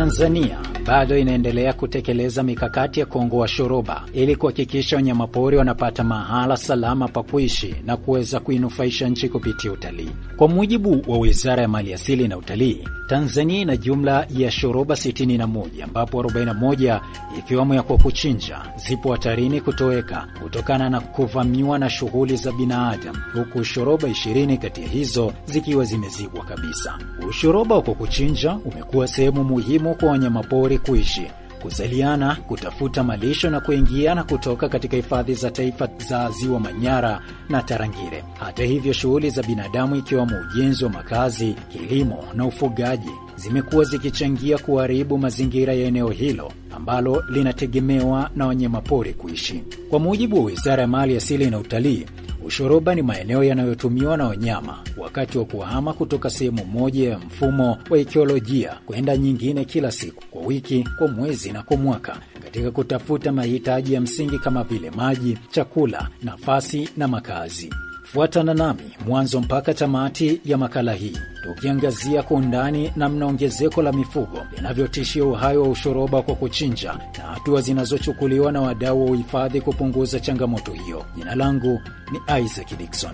Tanzania bado inaendelea kutekeleza mikakati ya kuongoa shoroba ili kuhakikisha wanyamapori wanapata mahala salama pa kuishi na kuweza kuinufaisha nchi kupitia utalii. Kwa mujibu wa Wizara ya Maliasili na Utalii, Tanzania ina jumla ya shoroba 61 ambapo 41 ikiwemo ya kwa kuchinja zipo hatarini kutoweka kutokana na kuvamiwa na shughuli za binadamu, huku shoroba 20 kati ya hizo zikiwa zimezibwa kabisa. Ushoroba wa kwa kuchinja umekuwa sehemu muhimu kwa wanyamapori kuishi kuzaliana, kutafuta malisho na kuingia na kutoka katika hifadhi za taifa za Ziwa Manyara na Tarangire. Hata hivyo, shughuli za binadamu ikiwemo ujenzi wa makazi, kilimo na ufugaji zimekuwa zikichangia kuharibu mazingira ya eneo hilo ambalo linategemewa na wanyamapori kuishi. Kwa mujibu wa Wizara ya Mali Asili na Utalii, ushoroba ni maeneo yanayotumiwa na wanyama wakati wa kuhama kutoka sehemu moja ya mfumo wa ikiolojia kwenda nyingine kila siku, kwa wiki, kwa mwezi na kwa mwaka katika kutafuta mahitaji ya msingi kama vile maji, chakula, nafasi na makazi. Fuatana nami mwanzo mpaka tamati ya makala hii tukiangazia kwa undani namna ongezeko la mifugo linavyotishia uhai wa ushoroba kwa kuchinja na hatua zinazochukuliwa na wadau wa uhifadhi kupunguza changamoto hiyo. Jina langu ni Isaac Dikson.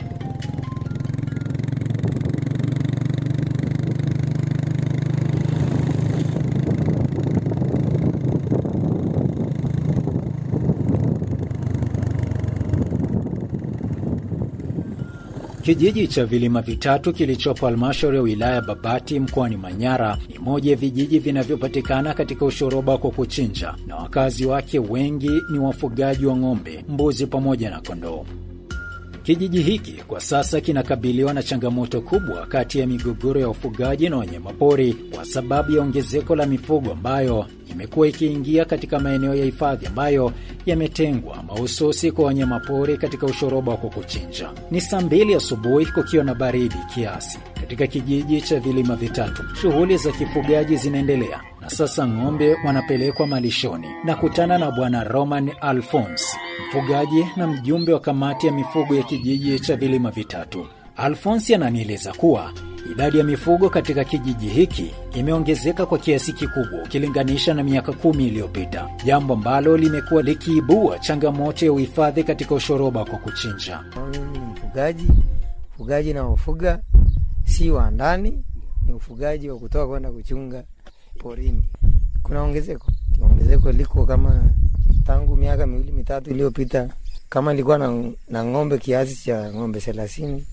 Kijiji cha vilima vitatu kilichopo halmashauri ya wilaya ya Babati mkoani Manyara ni moja ya vijiji vinavyopatikana katika ushoroba kwa kuchinja, na wakazi wake wengi ni wafugaji wa ng'ombe, mbuzi pamoja na kondoo. Kijiji hiki kwa sasa kinakabiliwa na changamoto kubwa kati ya migogoro ya ufugaji na wanyamapori kwa sababu ya ongezeko la mifugo ambayo imekuwa ikiingia katika maeneo ya hifadhi ambayo yametengwa mahususi kwa wanyamapori katika ushoroba wa kuchinja. Ni saa mbili asubuhi kukiwa na baridi kiasi katika kijiji cha vilima vitatu. Shughuli za kifugaji zinaendelea na sasa ng'ombe wanapelekwa malishoni. Nakutana na Bwana Roman Alphonse, mfugaji na mjumbe wa kamati ya mifugo ya kijiji cha vilima vitatu. Alphonse ananieleza kuwa idadi ya mifugo katika kijiji hiki imeongezeka kwa kiasi kikubwa ukilinganisha na miaka kumi iliyopita, jambo ambalo limekuwa likiibua changamoto ya uhifadhi katika ushoroba kwa kuchinja. Mimi ni mfugaji, mfugaji na ufuga si wa ndani, ni ufugaji wa kutoka kwenda kuchunga porini. Kuna ongezeko, ongezeko liko kama tangu miaka miwili mitatu iliyopita, kama ilikuwa na, na ng'ombe kiasi cha ng'ombe thelathini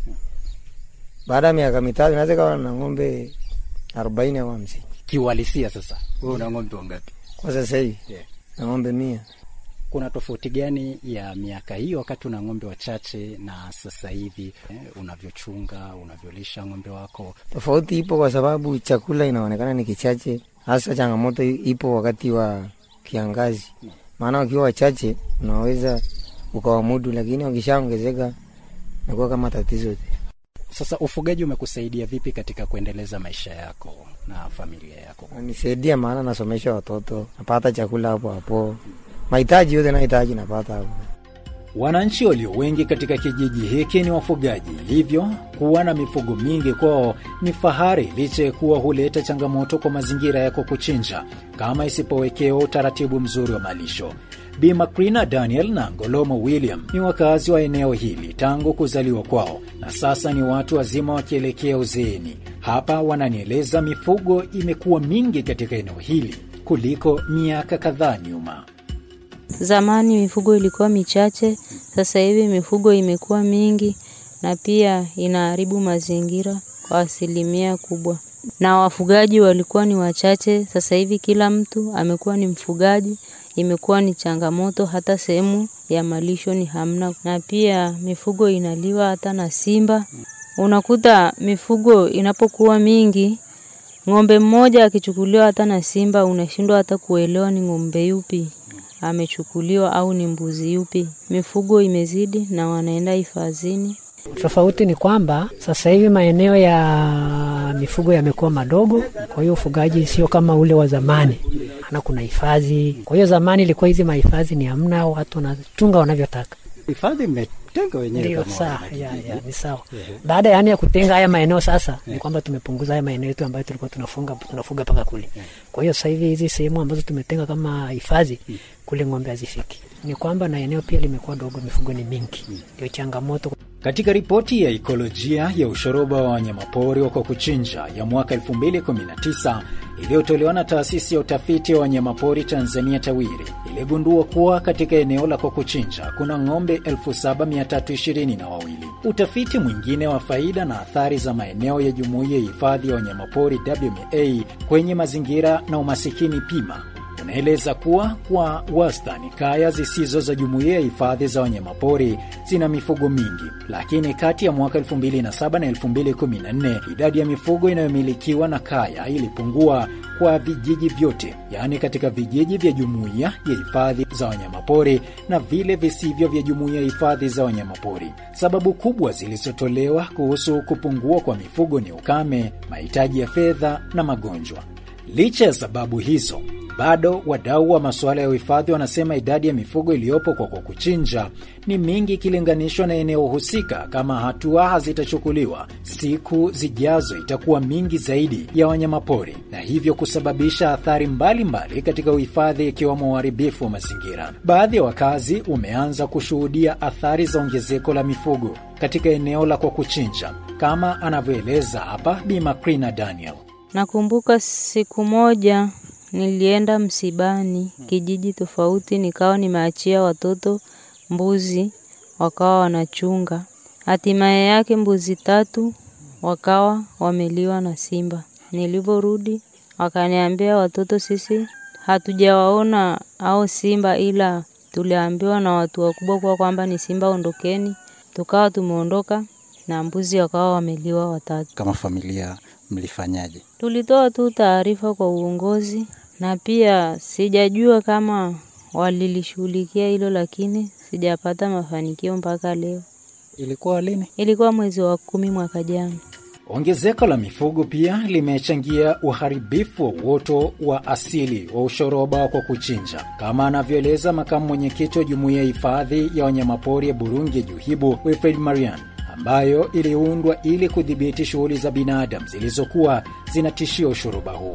baada ya miaka mitatu inaweza kawa na ng'ombe arobaini au hamsini. Kiuhalisia sasa, wewe una ng'ombe wangapi Kwa sasa hivi Yeah. na ng'ombe mia. Kuna tofauti gani ya miaka hiyo wakati una ng'ombe wachache na sasa hivi eh, unavyochunga unavyolisha ng'ombe wako? Tofauti ipo kwa sababu chakula inaonekana ni kichache, hasa changamoto ipo wakati wa kiangazi, maana wakiwa wachache unaweza ukawamudu, lakini wakishaongezeka inakuwa kama tatizo. Sasa ufugaji umekusaidia vipi katika kuendeleza maisha yako na familia yako? Nisaidia maana nasomesha watoto, napata chakula hapo hapo, mahitaji yote nahitaji napata hapo. Wananchi walio wengi katika kijiji hiki ni wafugaji, hivyo kuwa na mifugo mingi kwao ni fahari, licha ya kuwa huleta changamoto kwa mazingira yako kuchinja kama isipowekewa utaratibu mzuri wa malisho. Bi Macrina Daniel na Ngolomo William ni wakazi wa eneo hili tangu kuzaliwa kwao na sasa ni watu wazima wakielekea uzeeni. Hapa wananieleza mifugo imekuwa mingi katika eneo hili kuliko miaka kadhaa nyuma. Zamani mifugo ilikuwa michache, sasa hivi mifugo imekuwa mingi na pia inaharibu mazingira kwa asilimia kubwa. Na wafugaji walikuwa ni wachache, sasa hivi kila mtu amekuwa ni mfugaji, imekuwa ni changamoto, hata sehemu ya malisho ni hamna, na pia mifugo inaliwa hata na simba. Unakuta mifugo inapokuwa mingi, ng'ombe mmoja akichukuliwa hata na simba, unashindwa hata kuelewa ni ng'ombe yupi amechukuliwa au ni mbuzi yupi. Mifugo imezidi na wanaenda hifadhini. Tofauti ni kwamba sasa hivi maeneo ya mifugo yamekuwa madogo, kwa hiyo ufugaji sio kama ule wa zamani, ana kuna hifadhi. Kwa hiyo zamani ilikuwa hizi mahifadhi ni hamna, watu wanachunga wanavyotaka. hifadhi mmetenga wenyewe Ndio, kama sawa, wanakijiji. ya, ya, ni sawa. Baada yani ya kutenga haya maeneo sasa, ni kwamba tumepunguza haya maeneo yetu ambayo tulikuwa tunafunga tunafuga mpaka kule. Kwa hiyo sasa hivi hizi sehemu ambazo tumetenga kama hifadhi kule ng'ombe hazifiki. Ni kwamba na eneo pia limekuwa dogo, mifugo ni mingi, ndio changamoto. Katika ripoti ya ikolojia ya ushoroba wa wanyamapori wa kwa kuchinja ya mwaka 2019 iliyotolewa na taasisi ya utafiti wa wanyamapori Tanzania TAWIRI iligundua kuwa katika eneo la kwa kuchinja kuna ng'ombe 7322. Utafiti mwingine wa faida na athari za maeneo ya jumuiya ya hifadhi ya wanyamapori WMA kwenye mazingira na umasikini PIMA unaeleza kuwa kwa wastani kaya zisizo za jumuiya ya hifadhi za wanyamapori zina mifugo mingi, lakini kati ya mwaka 2007 na 2014 idadi ya mifugo inayomilikiwa na kaya ilipungua kwa vijiji vyote, yaani katika vijiji vya jumuiya ya hifadhi za wanyamapori na vile visivyo vya jumuiya ya hifadhi za wanyamapori. Sababu kubwa zilizotolewa kuhusu kupungua kwa mifugo ni ukame, mahitaji ya fedha na magonjwa. Licha ya sababu hizo, bado wadau wa masuala ya uhifadhi wanasema idadi ya mifugo iliyopo kwa kwa kuchinja ni mingi ikilinganishwa na eneo husika. Kama hatua hazitachukuliwa, siku zijazo itakuwa mingi zaidi ya wanyamapori na hivyo kusababisha athari mbalimbali mbali katika uhifadhi, ikiwemo uharibifu wa mazingira. Baadhi ya wakazi umeanza kushuhudia athari za ongezeko la mifugo katika eneo la kwa kuchinja, kama anavyoeleza hapa Bi Macrina Daniel. Nakumbuka siku moja nilienda msibani kijiji tofauti, nikawa nimeachia watoto mbuzi, wakawa wanachunga. Hatimaye yake mbuzi tatu wakawa wameliwa na simba. Nilivyorudi wakaniambia watoto, sisi hatujawaona au simba, ila tuliambiwa na watu wakubwa kuwa kwamba ni simba, ondokeni. Tukawa tumeondoka na mbuzi wakawa wameliwa watatu. Kama familia mlifanyaje? Tulitoa tu taarifa kwa uongozi na pia sijajua kama walilishughulikia hilo, lakini sijapata mafanikio mpaka leo. Ilikuwa lini? Ilikuwa mwezi wa kumi mwaka jana. Ongezeko la mifugo pia limechangia uharibifu wa uoto wa asili wa ushoroba kwa kuchinja, kama anavyoeleza makamu mwenyekiti wa jumuiya ya hifadhi ya wanyamapori ya Burungi Juhibu Wilfred Marian ambayo iliundwa ili kudhibiti shughuli za binadamu zilizokuwa zinatishia ushoroba huu.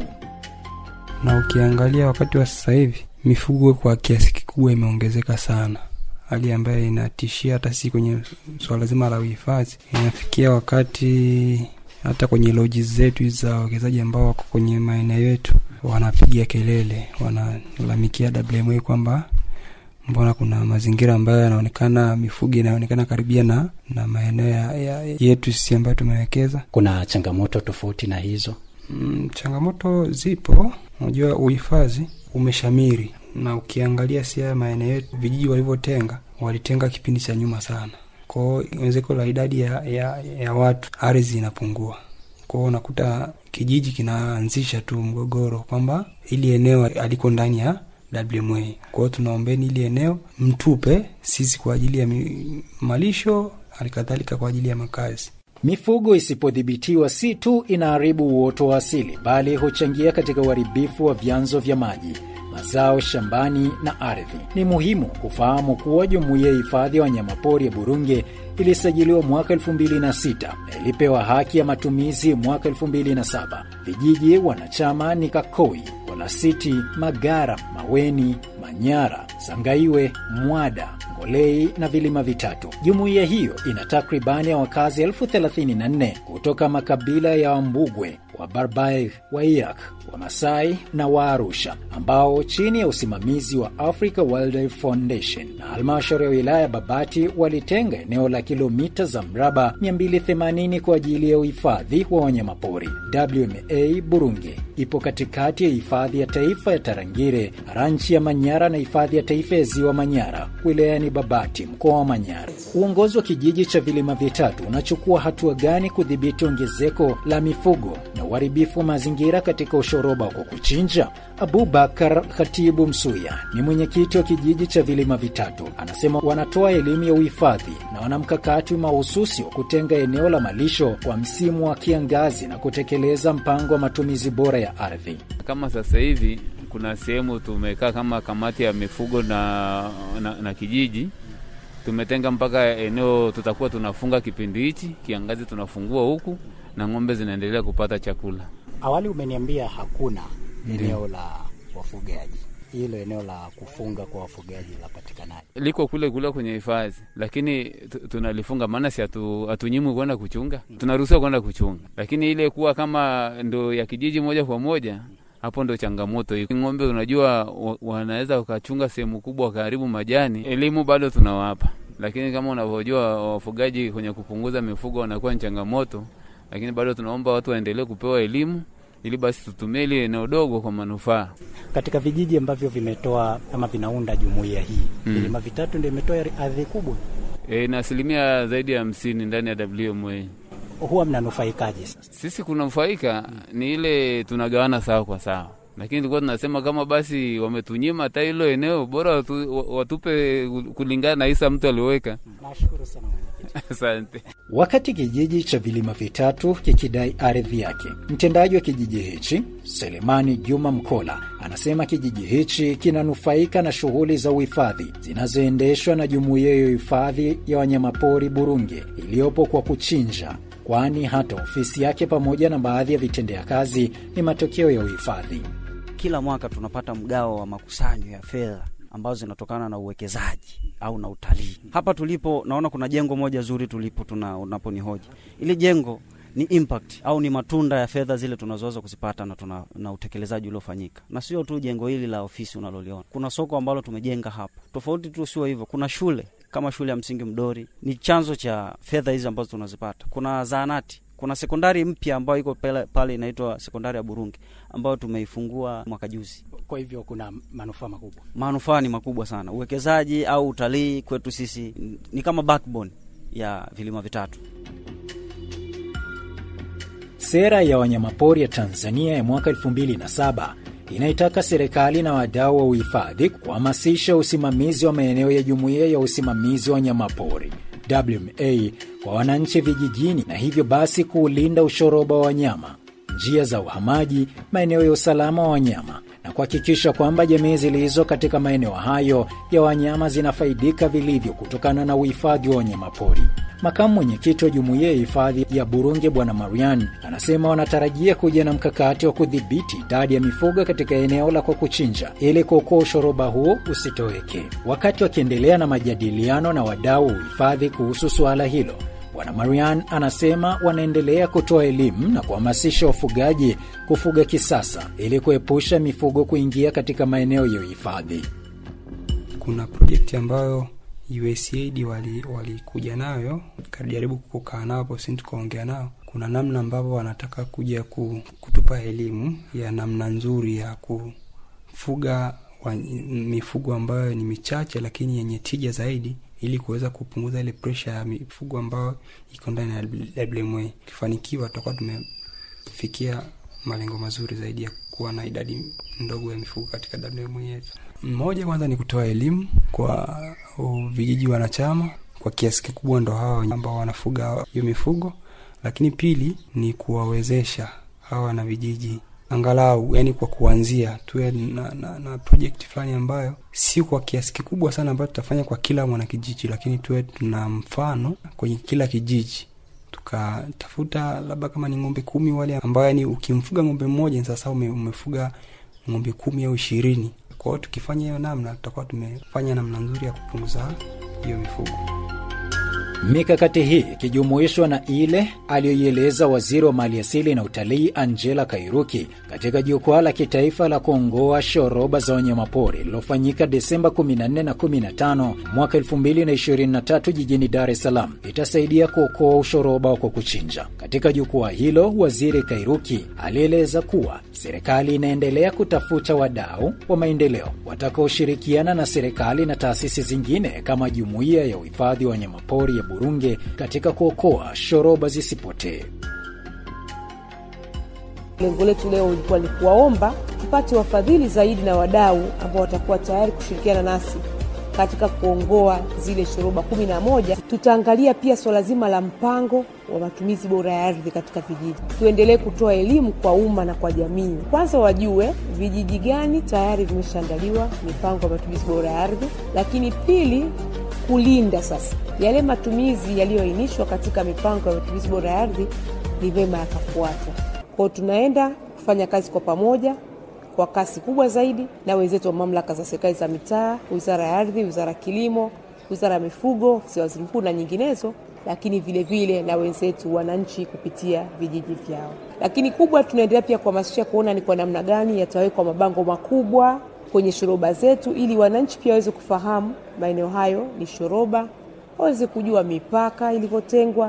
Na ukiangalia wakati wa sasa hivi mifugo kwa kiasi kikubwa imeongezeka sana, hali ambayo inatishia hata si kwenye swala zima la uhifadhi. Inafikia wakati hata kwenye loji zetu za wawekezaji ambao wako kwenye maeneo yetu wanapiga kelele, wanalalamikia WMA kwamba mbona kuna mazingira ambayo yanaonekana mifugo inaonekana karibia na, na maeneo ya, ya, yetu sisi ambayo tumewekeza. Kuna changamoto tofauti na hizo? Mm, changamoto zipo. Unajua uhifadhi umeshamiri, na ukiangalia si haya maeneo yetu, vijiji walivyotenga, walitenga kipindi cha nyuma sana, kwao ongezeko la idadi ya, ya, ya watu, ardhi inapungua kwao, unakuta kijiji kinaanzisha tu mgogoro kwamba ili eneo aliko ndani ya WMA. Kwa hiyo tunaombeni ili eneo mtupe sisi kwa ajili ya malisho, halikadhalika kwa ajili ya makazi. Mifugo isipodhibitiwa si tu inaharibu uoto wa asili, bali huchangia katika uharibifu wa vyanzo vya maji, mazao shambani na ardhi. Ni muhimu kufahamu kuwa jumuiya ya hifadhi ya wanyamapori ya Burunge ilisajiliwa mwaka 2006 na ilipewa haki ya matumizi mwaka 2007. Vijiji wanachama ni Kakoi, Olasiti, Magara, Maweni, Manyara, Sangaiwe, Mwada, Ngolei na vilima vitatu. Jumuiya hiyo ina takribani ya wakazi elfu 34 kutoka makabila ya Wambugwe, Wabarbaig, Wairak, Wamasai na Waarusha ambao chini ya usimamizi wa Africa Wildlife Foundation na halmashauri ya wilaya Babati walitenga eneo la kilomita za mraba 280 kwa ajili ya uhifadhi wa wanyamapori. WMA Burunge ipo katikati ya hifadhi ya taifa ya Tarangire, ranchi ya Manyara na hifadhi ya taifa ya ziwa Manyara wilayani Babati, mkoa wa Manyara. Uongozi wa kijiji cha vilima vitatu unachukua hatua gani kudhibiti ongezeko la mifugo na uharibifu wa mazingira katika ushoroba kwa kuchinja? Abubakar Khatibu Msuya ni mwenyekiti wa kijiji cha vilima vitatu, anasema wanatoa elimu ya uhifadhi na wana mkakati mahususi wa kutenga eneo la malisho kwa msimu wa kiangazi na kutekeleza mpango wa matumizi bora ya ardhi. Kama sasa hivi kuna sehemu tumekaa kama kamati ya mifugo na, na, na kijiji tumetenga mpaka eneo tutakuwa tunafunga kipindi hichi, kiangazi tunafungua huku na ng'ombe zinaendelea kupata chakula. Awali umeniambia hakuna eneo la wafugaji, hilo eneo la kufunga kwa wafugaji lapatikanaje? liko kule kule kwenye hifadhi, lakini tu- tunalifunga, maana si hatu- hatunyimwi kwenda kuchunga, tunaruhusiwa kwenda kuchunga, lakini ile kuwa kama ndo ya kijiji moja kwa moja, hapo ndo changamoto hii. Ng'ombe unajua wa- wanaweza wakachunga sehemu kubwa wakaharibu majani, elimu bado tunawapa, lakini kama unavyojua wafugaji kwenye kupunguza mifugo wanakuwa ni changamoto, lakini bado tunaomba watu waendelee kupewa elimu ili basi tutumie ile eneo dogo kwa manufaa. Katika vijiji ambavyo vimetoa ama vinaunda jumuiya hii Mm. vilima vitatu ndio imetoa ardhi kubwa, E, na asilimia zaidi ya hamsini ndani ya WMA. huwa mnanufaikaje sasa? Sisi kunufaika ni ile tunagawana sawa kwa sawa, lakini tulikuwa tunasema kama basi wametunyima hata hilo eneo, bora watu, wa- watupe kulingana na hisa mtu alioweka. Nashukuru sana mwenyekiti. Asante. Wakati kijiji cha vilima vitatu kikidai ardhi yake, mtendaji wa kijiji hichi Selemani Juma Mkola anasema kijiji hichi kinanufaika na shughuli za uhifadhi zinazoendeshwa na jumuiya ya uhifadhi ya wanyamapori Burunge iliyopo kwa kuchinja, kwani hata ofisi yake pamoja na baadhi ya vitendea kazi ni matokeo ya uhifadhi. kila mwaka tunapata mgao wa makusanyo ya fedha ambazo zinatokana na uwekezaji au na utalii. Hapa tulipo naona kuna jengo moja zuri tulipo tuna unaponihoji. Ili jengo ni impact au ni matunda ya fedha zile tunazoweza kuzipata na, tuna, na utekelezaji uliofanyika, na sio tu jengo hili la ofisi unaloliona. Kuna soko ambalo tumejenga hapa, tofauti tu sio hivyo. Kuna shule kama shule ya msingi Mdori ni chanzo cha fedha hizi ambazo tunazipata. Kuna zahanati kuna sekondari mpya ambayo iko pale, pale inaitwa sekondari ya Burungi ambayo tumeifungua mwaka juzi. Kwa hivyo kuna manufaa makubwa. Manufaa ni makubwa sana. Uwekezaji au utalii kwetu sisi ni kama backbone ya vilima vitatu. Sera ya wanyamapori ya Tanzania ya mwaka 2007 inaitaka serikali na wadau wa uhifadhi kuhamasisha usimamizi wa maeneo ya jumuiya ya usimamizi wa wanyamapori WMA kwa wananchi vijijini, na hivyo basi kuulinda ushoroba wa wanyama, njia za uhamaji, maeneo ya usalama wa wanyama na kuhakikisha kwamba jamii zilizo katika maeneo hayo ya wanyama zinafaidika vilivyo kutokana na uhifadhi wa wanyamapori. Makamu mwenyekiti wa jumuiya ya hifadhi ya Burunge Bwana Marian anasema wanatarajia kuja na mkakati wa kudhibiti idadi ya mifugo katika eneo la kwa kuchinja ili kuokoa ushoroba huo usitoweke. Wakati wakiendelea na majadiliano na wadau wa uhifadhi kuhusu suala hilo, Bwana Marian anasema wanaendelea kutoa elimu na kuhamasisha wafugaji kufuga kisasa ili kuepusha mifugo kuingia katika maeneo ya uhifadhi. kuna projekti ambayo USAID wali- walikuja nayo kajaribu kukaa nao hapo sisi tukaongea nao kuna namna ambavyo wanataka kuja ku, kutupa elimu ya namna nzuri ya kufuga wa, mifugo ambayo ni michache lakini yenye tija zaidi ili kuweza kupunguza ile presha ya mifugo ambayo iko ndani ya WMA. Ikifanikiwa tutakuwa tumefikia malengo mazuri zaidi ya kuwa na idadi ndogo ya mifugo katika WMA yetu. Mmoja kwanza ni kutoa elimu kwa uh, vijiji wanachama, kwa kiasi kikubwa ndo hawa ambao wanafuga hiyo mifugo, lakini pili ni kuwawezesha hawa na vijiji angalau, yani kwa kuanzia tuwe na, na, na project fulani ambayo si kwa kiasi kikubwa sana ambayo tutafanya kwa kila mwanakijiji, lakini tuwe tuna mfano kwenye kila kijiji tukatafuta labda kama ni ng'ombe kumi wale ambao yani ukimfuga ng'ombe mmoja sasa ume, umefuga ng'ombe kumi au ishirini kwa hiyo tukifanya hiyo namna tutakuwa tumefanya namna nzuri ya kupunguza hiyo mifugo Mikakati hii ikijumuishwa na ile aliyoieleza waziri wa maliasili na utalii Angela Kairuki katika jukwaa la kitaifa la kuongoa shoroba za wanyamapori lililofanyika Desemba 14 na 15 mwaka 2023 jijini Dar es Salaam itasaidia kuokoa ushoroba wa kwa kuchinja. Katika jukwaa hilo, waziri Kairuki alieleza kuwa serikali inaendelea kutafuta wadau wa maendeleo watakaoshirikiana na serikali na taasisi zingine kama jumuiya ya uhifadhi wa wanyamapori ya Burunge katika kuokoa shoroba zisipotee. Lengo letu leo ilikuwa ni kuwaomba tupate wafadhili zaidi na wadau ambao watakuwa tayari kushirikiana nasi katika kuongoa zile shoroba kumi na moja. Tutaangalia pia swala zima la mpango wa matumizi bora ya ardhi katika vijiji. Tuendelee kutoa elimu kwa umma na kwa jamii, kwanza wajue vijiji gani tayari vimeshaandaliwa mipango ya matumizi bora ya ardhi, lakini pili kulinda sasa yale matumizi yaliyoainishwa katika mipango ya matumizi bora ya ardhi ni vema yakafuatwa. Kwao tunaenda kufanya kazi kwa pamoja kwa kasi kubwa zaidi na wenzetu wa mamlaka za serikali za mitaa, wizara ya ardhi, wizara ya kilimo, wizara ya mifugo, ofisi ya waziri mkuu na nyinginezo, lakini vile vile na wenzetu wananchi kupitia vijiji vyao. Lakini kubwa, tunaendelea pia kuhamasisha kuona ni kwa namna gani yatawekwa mabango makubwa kwenye shoroba zetu, ili wananchi pia waweze kufahamu maeneo hayo ni shoroba, waweze kujua mipaka ilivyotengwa.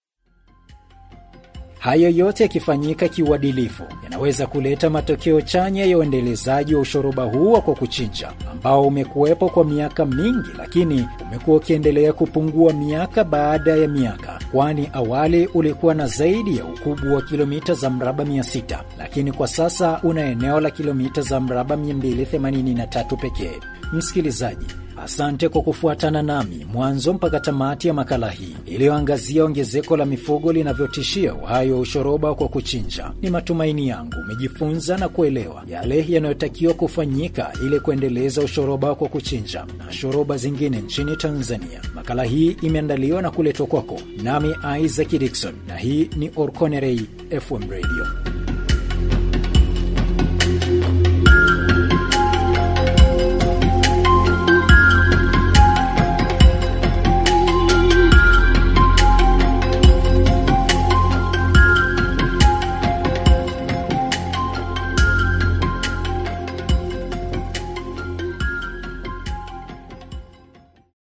Hayo yote yakifanyika kiuadilifu yanaweza kuleta matokeo chanya ya uendelezaji wa ushoroba huu wa kwa kuchinja ambao umekuwepo kwa miaka mingi, lakini umekuwa ukiendelea kupungua miaka baada ya miaka, kwani awali ulikuwa na zaidi ya ukubwa wa kilomita za mraba 600 lakini kwa sasa una eneo la kilomita za mraba 283 pekee. Msikilizaji, Asante kwa kufuatana nami mwanzo mpaka tamati ya makala hii iliyoangazia ongezeko la mifugo linavyotishia uhai wa ushoroba kwa kuchinja. Ni matumaini yangu umejifunza na kuelewa yale yanayotakiwa kufanyika ili kuendeleza ushoroba kwa kuchinja na shoroba zingine nchini Tanzania. Makala hii imeandaliwa na kuletwa kwako nami Isaac Dikson, na hii ni Orkonerei FM Radio.